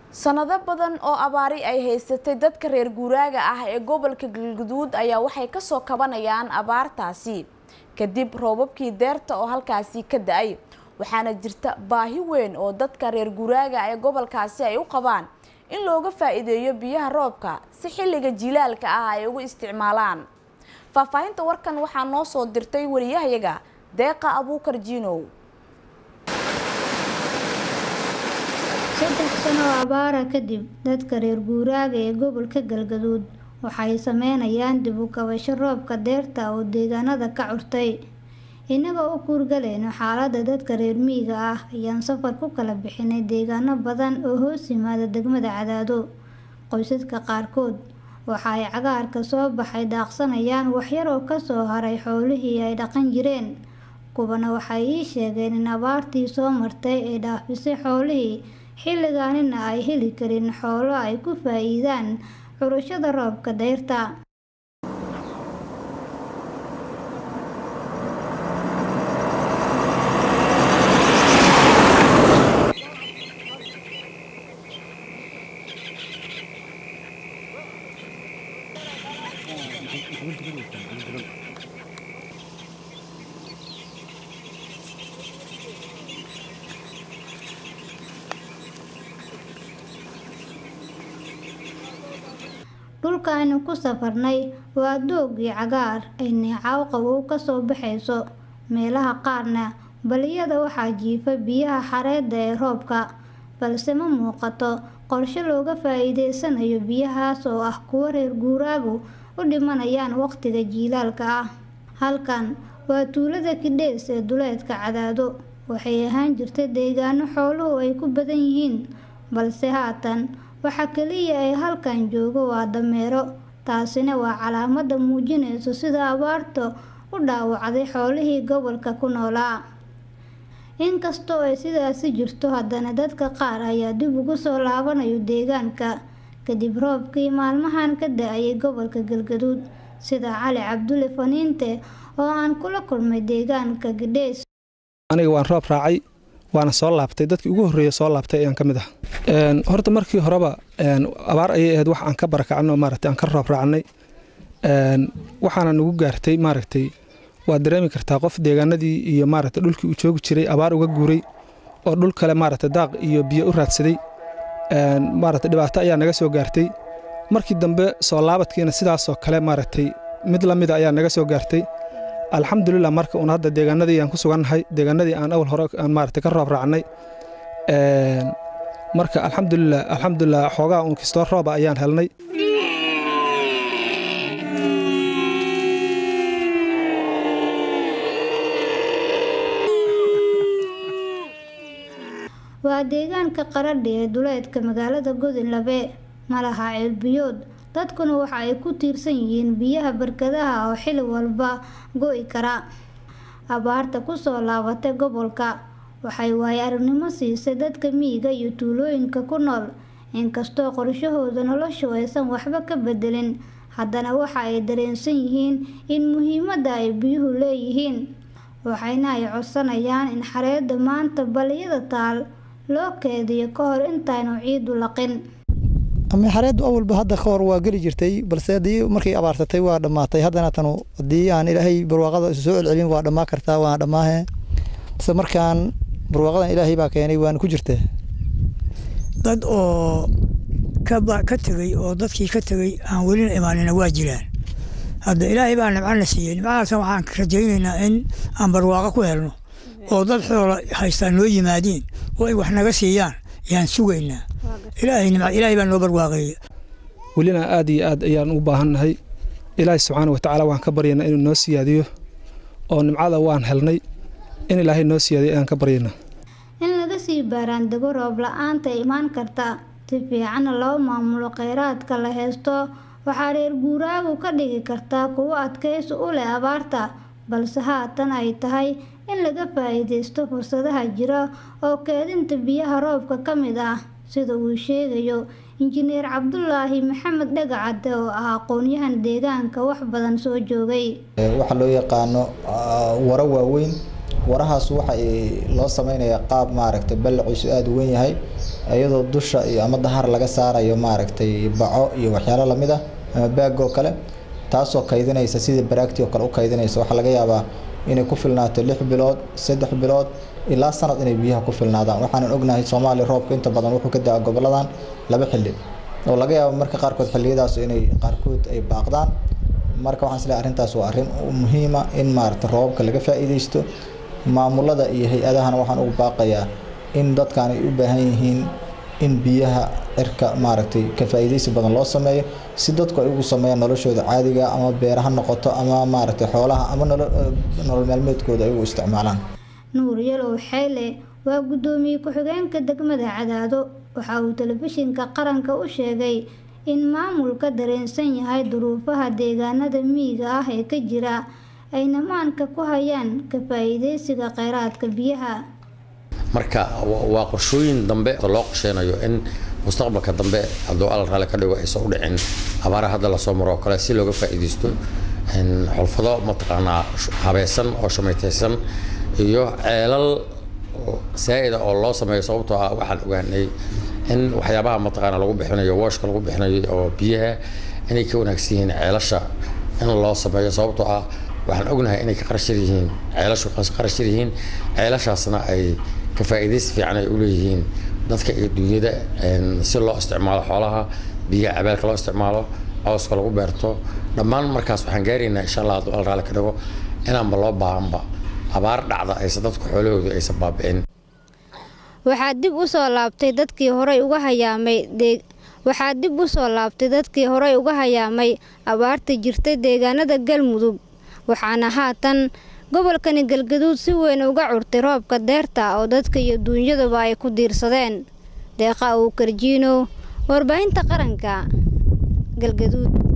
sanado badan oo abaari ay haysatay dadka reer guuraaga ah ee gobolka galguduud ayaa waxay kasoo kabanayaan abaartaasi kadib roobabkii deerta oo halkaasi ka da-ay waxaana jirta baahi weyn oo dadka reer guuraaga ee gobolkaasi ay u qabaan in looga faa-iideeyo biyaha roobka si xilliga jilaalka ah ay ugu isticmaalaan faahfaahinta warkan waxaa noo soo dirtay wariyahayaga deeqa abuukar jiinow saddex sano oo abaara kadib dadka reer guuraaga ee gobolka galgaduud waxay sameynayaan dib u kabasho roobka deerta oo deegaanada ka curtay innagoo u kuurgalayno xaaladda dadka reer miyiga ah ayaan safar ku kala bixinay deegaano badan oo hoos yimaada degmada cadaado qoysaska qaarkood waxa ay cagaarka soo baxay daaqsanayaan waxyar oo kasoo haray xoolihii ay dhaqan jireen kuwana waxay ii sheegeen in abaartii soo martay ay dhaafisay xoolihii xilligaanina ay heli karin xoolo ay ku faa-iidaan curashada roobka dayrta dhulka aynu ku safarnay waa doogii cagaar ay neecaw qabow kasoo baxayso meelaha qaarna baliyada waxaa jiifa biyaha xareedda ee roobka balse ma muuqato qorshe looga faa-iideysanayo biyahaas oo ah kuwo reer guuraagu u dhimanayaan waqtiga jiilaalka ah halkan waa tuulada kidhees ee duleedka cadaado waxay ahaan jirta deegaano xooluhu ay ku badan yihiin balse haatan waxa kaliya ay halkan joogo waa dameero taasina waa calaamada muujinayso sida abaarta u dhaawacday xoolihii gobolka ku noolaa inkastoo ay sidaasi jirto haddana dadka qaar ayaa dib ugu soo laabanayo deegaanka kadib roobkii maalmahan ka da-ayay gobolka galgaduud sida cali cabdulle faniinte oo aan kula kulmay deegaanka gidheys aniga waan roob raacay waana soo laabtay dadkii ugu horreeya soo laabtay ayaan ka mid ah horta markii horeba abaar ayay ahayd wax aan ka barakacno maaragtay aan ka roob raacnay waxaana nagu gaartay maaragtay waad dareemi kartaa qof deegaanadii iyo maaragtay dhulkii uu joogi jiray abaar uga guuray oo dhul kale maaragtay daaq iyo biyo u raadsaday maaragtay dhibaato ayaa naga soo gaartay markii dambe soo laabadkiina sidaasoo kale maaragtay mid la mida ayaa naga soo gaartay alxamdulilah marka uun hadda deegaanadii aan ku sugannahay deegaanadii aan awal hore aan maaragtay ka roob raacnay marka alxamdulilah alxamdulilah xoogaa uun kistoo rooba ayaan helnay waa deegaanka qaradhi ee duleedka magaalada godinlabe ma laha ceelbiyood dadkuna waxa ay ku tiirsan yihiin biyaha barkadaha oo xili walba go-i kara abaarta kusoo laabatay gobolka waxay waayo aragnimo siisay dadka miyiga iyo tuulooyinka ku nool inkastoo qorshahooda noloshu aysan waxba ka bedelin haddana waxa ay dareensan yihiin in muhiimadda ay biyuhu leeyihiin waxayna ay codsanayaan in xareedda maanta baliyada taal loo keediyo ka hor intaanu ciidu laqin xareeddu awalba hadda ka hor waa geli jirtay balse haddii markay abaartatay waa dhammaatay haddana tanu haddii aan ilaahay barwaaqada isu soo celcelin waa dhammaa kartaa waana dhammaahe balse markaan barwaaqadan ilaahay baa keenay waana ku jirtaa dad oo ka tegey oo dadkii ka tegey aan welina imaanina waa jiraan hadda ilaahay baa nimcana siiyey nimcadaasna waxaan rajaynaynaa in aan barwaaqo ku helno oo dad xoola haystaan noo yimaadiin oo ay wax naga siiyaan yaan sugaynaa ilaahay baa noo barwaaqeeya welina aad iyo aad ayaan u baahannahay ilaahay subxaana watacaala waan ka baryaynaa inuu noo siyaadiyo oo nimcada waan helnay in ilaahay noo siyaadiyo ayaan ka baryaynaa in laga sii baaraandego roob la-aanta imaan karta si fiicanna loo maamulo kheyraadka la haysto waxaa reer guuraagu ka dhigi kartaa kuwo adkaysi u leh abaarta balse haatan ay tahay in laga faa-iideysto fursadaha jira oo keedinta biyaha roobka ka mid ah sida uu sheegayo injineer cabdulaahi maxamed dhagacade oo ah aqoon-yahan deegaanka wax badan soo joogay waxaa loo yaqaano waro waaweyn warahaas waxa loo sameynayaa qaab maaragtay ballaciisu aada u weyn yahay iyadoo dusha iyo ama dahar laga saarayo maaragtay baco iyo waxyaalo lamid ah ama baag oo kale taasoo kaydinaysa sida baraagti oo kale u kaydinaysa waxaa laga yaabaa inay ku filnaato lix bilood saddex bilood ilaa sanad inay biyaha ku filnaadaan waxaanan ognahay soomaaliya roobka inta badan wuxuu ka daa goboladan laba xilli oo laga yaabo marka qaarkood xilliyadaas inay qaarkood ay baaqdaan marka waxaan isleeyahay arrintaas waa arrin muhiima in maaragtay roobabka laga faa'iidaysto maamulada iyo hay-adahana waxaan ugu baaqayaa in dadkan ay u baahan yihiin in biyaha cirka maaragtay ka faa'iidaysi badan loo sameeyo si dadku ay ugu sameeyaan noloshooda caadiga ama beera ha noqoto ama maaragtay xoolaha ama nolol maalmeedkooda ay ugu isticmaalaan nuur yalow xeyle waa guddoomiye ku-xigeenka degmada cadaado waxa uu telefishinka qaranka u sheegay in maamulka dareensan yahay duruufaha deegaanada miyiga ah ee ka jira ayna maanka ku hayaan ka faa'iidaysiga kheyraadka biyaha marka waa qorshooyin dambe loo qorsheynayo in mustaqbalka dambe hadduu alla raali ka dhigo aysan u dhicin abaara hadda lasoo maro oo kale si looga faa'iidaysto xulfado mataqaanaa habaysan oo shamaytaysan iyo ceelal saa'ida oo loo sameeyo sababtoo ah waxaan ogaanay in waxyaabaha mataqaana lagu bixinayo wooshka lagu bixinayo oo biyaha inay ka wanaagsan yihiin ceelasha in loo sameeyo sababtoo ah waxaan ognahay inay ka qarashar yihiin ceelashu qarashar yihiin ceelashaasna ay ka faa'iidaysi fiican ay u leeyihiin dadka iyo dunyada si loo isticmaalo xoolaha biyaha cabeelka loo isticmaalo cawska lagu beerto dhammaan markaas waxaan gaaraynaa insha allah hadduu al raali ka dhigo inaanba loo baahanba abaar dhacda aysan dadku xoolahoodu aysan baabi'in waxaa dib u soo laabtay dadkii horey uga hayaamay deeg waxaa dib u soo laabtay dadkii horey uga hayaamay abaarta jirtay deegaanada galmudug waxaana haatan gobolkani galgaduud si weyn uga curtay roobka deerta oo dadka iyo duunyaduba ay ku diirsadeen deeqa uu karjiino warbaahinta qaranka galgaduud